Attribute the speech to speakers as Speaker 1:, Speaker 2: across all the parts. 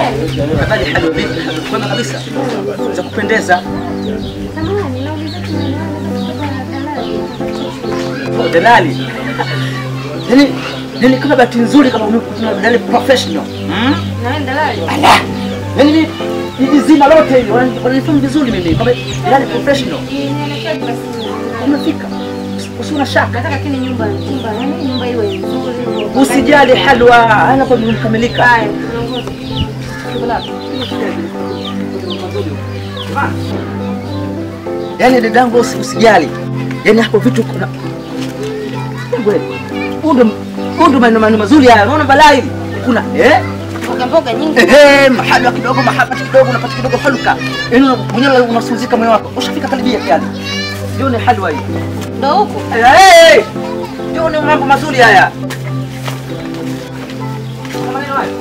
Speaker 1: gani?
Speaker 2: Habari hali vipi? Kwema kabisa. Za kupendeza.
Speaker 1: Samahani, nauliza tu naweza dalali.
Speaker 2: Oh, dalali. Yaani yaani kama bahati nzuri kama umekutana na dalali professional. Mm?
Speaker 1: Na wewe dalali?
Speaker 2: Ala. Yaani ni ni zima lote hili wanani- wananifahamu vizuri mimi kama dalali professional.
Speaker 1: Nielekee basi.
Speaker 2: Umefika. Usiwe na shaka.
Speaker 1: Nataka kile nyumba nyumba yani nyumba iwe nzuri.
Speaker 2: Usijali halwa, ana kwa kukamilika.
Speaker 1: Haya, tunaongoza.
Speaker 2: Yaani dadangu usi- usijali. Yaani hapo vitu kuna Wewe, huu ndo huu ndo maneno maneno mazuri haya. Unaona balaa hili? Kuna eh
Speaker 1: Mboga mboga nyingi.
Speaker 2: Ehe, mahalwa kidogo, mahapati kidogo, unapata kidogo haluka. Yaani una- mwenyewe unasuzika moyo wako. Ushafika karibia kiasi. Ndio ni halwa hii.
Speaker 1: Ndio huko.
Speaker 2: Eh, ndio ni mambo mazuri haya. Kuna maneno haya.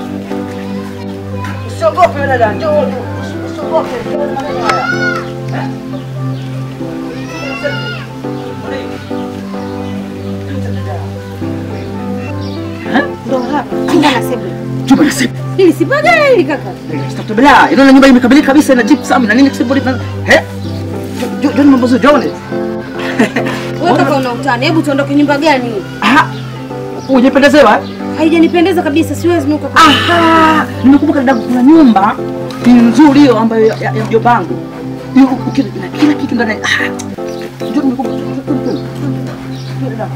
Speaker 2: Usiogope wewe dada, njoo tu. Usiogope, njoo na maneno haya. Eh? Eh?
Speaker 1: Ndio hapa. Chumba na sebule.
Speaker 2: Chumba na sebule.
Speaker 1: Hili si bagala hili kaka.
Speaker 2: Bila, inaona nyumba imekamilika kabisa na gypsum na nini kisibodi na eh? Jo- jo- Joni mambo zuri, joni.
Speaker 1: Wewe kaka una utani. Hebu tuondoke nyumba gani?
Speaker 2: Aha. Ujependezewa?
Speaker 1: Haijanipendeza kabisa. Siwezi nuka.
Speaker 2: Aha. Nimekumbuka dada kuna nyumba ni nzuri hiyo ambayo ya ya mjomba wangu. Hiyo uki- na kila kitu ndani. Ah. Njoo nimekumbuka. Njoo, njoo, njoo. Njoo, dada.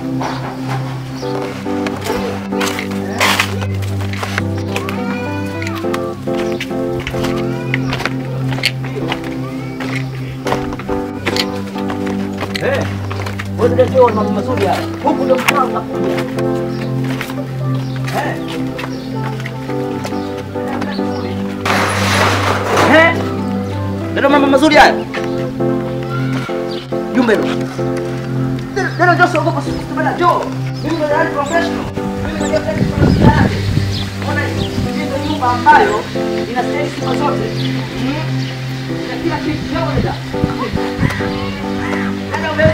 Speaker 2: Eh. Wewe ndio njoo mambo mazuri haya. Huku ndio mkao unakuja. Eh. Eh? Ndio mambo mazuri haya. Jumbe hilo. Ndio ndio sio kwa sisi bana jo. Mimi ndio dalali professional. Mimi ndio dalali professional. Ona hii Hii ndio nyumba ambayo ina stahili sifa zote. Mm. Na kila kitu leo ndio. Ndio wewe.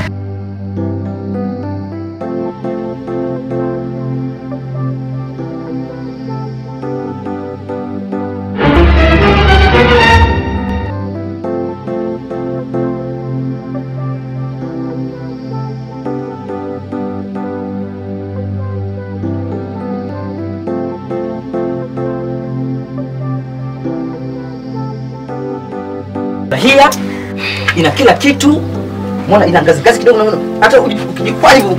Speaker 2: Bahia ina kila kitu. Mbona ina ngazi ngazi kidogo na hata uji- ukijikwaa hivyo.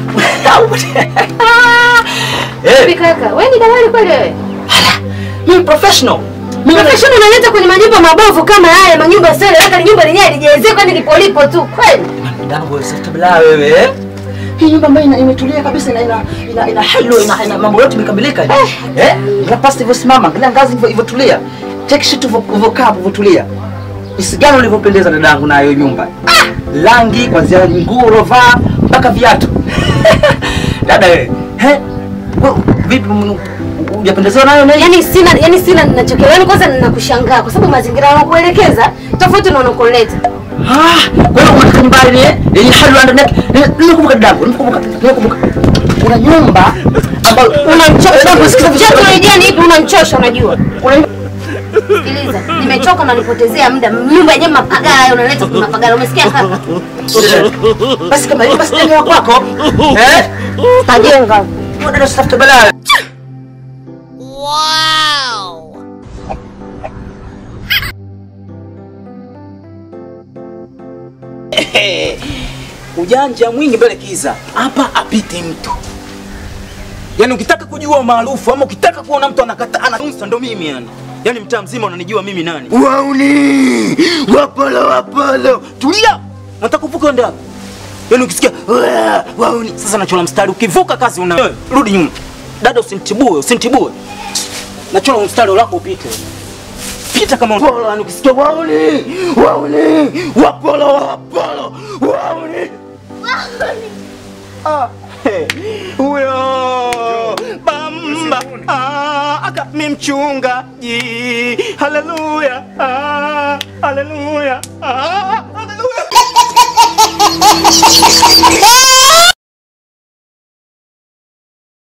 Speaker 1: Vipi
Speaker 2: Eh,
Speaker 1: kaka? Wewe ni dalali kweli wewe?
Speaker 2: mimi professional. Mimi
Speaker 1: Professional unaleta kwenye manyumba mabovu kama haya, manyumba sio leka nyumba lenyewe lijezekwa ni lipo lipo tu kweli.
Speaker 2: Dango sasa wewe. eh? Hii nyumba ambayo ina- imetulia kabisa ina ina ina, ina halo ina, ina mambo yote imekamilika. Eh? Ina pasta hivyo simama, kila ngazi hivyo hivyo tulia. Take shit hivyo hivyo kaa hivyo tulia. Jinsi gani ulivyopendeza dadangu na hiyo nyumba. Ah! Rangi kuanzia nguo ulovaa mpaka viatu. Dada wewe. Eh? Wewe, Vipi mnu- hujapendezwa nayo nini?
Speaker 1: Yaani sina yaani sina ninachokielewa. Yaani kwanza ninakushangaa kwa sababu mazingira yanakuelekeza tofauti na unakoleta.
Speaker 2: Ah, kwa hiyo unataka nyumba yenye yenye hali ndani yake. Nimekumbuka dadangu, nimekumbuka. Nimekumbuka. Kuna nyumba ambayo
Speaker 1: Unamchosha.
Speaker 2: kusikiza
Speaker 1: Unajua
Speaker 2: vizuri.
Speaker 1: tunajua ni ipi unamchosha unajua.
Speaker 2: Kuna
Speaker 1: Sikiliza, nimechoka na nipotezea muda. Nyumba yenyewe mapagala unaleta kuna mapagala. Umesikia kaka?
Speaker 2: basi kama hiyo basi jenga kwako. Eh?
Speaker 1: Tajenga.
Speaker 2: Wewe ndio usitafute balaa.
Speaker 3: ujanja mwingi mbele kiza hapa apiti mtu yaani ukitaka kujua maarufu ama ukitaka kuona mtu anakata anaunsa ndo mimi yani yaani mtaa mzima unanijua mimi nani wauni wapolo wapolo tulia nataka kuvuka ende wapi yaani ukisikia "Waa, wauni sasa nachola mstari ukivuka kazi una Wewe, rudi nyuma dada usinitibue usinitibue nachola mstari lako upite pita kama polo yani ukisikia wauni wauni wapolo wapolo wauni Ah, hey, huyo bamba ah, aka mi mchungaji haleluya ah.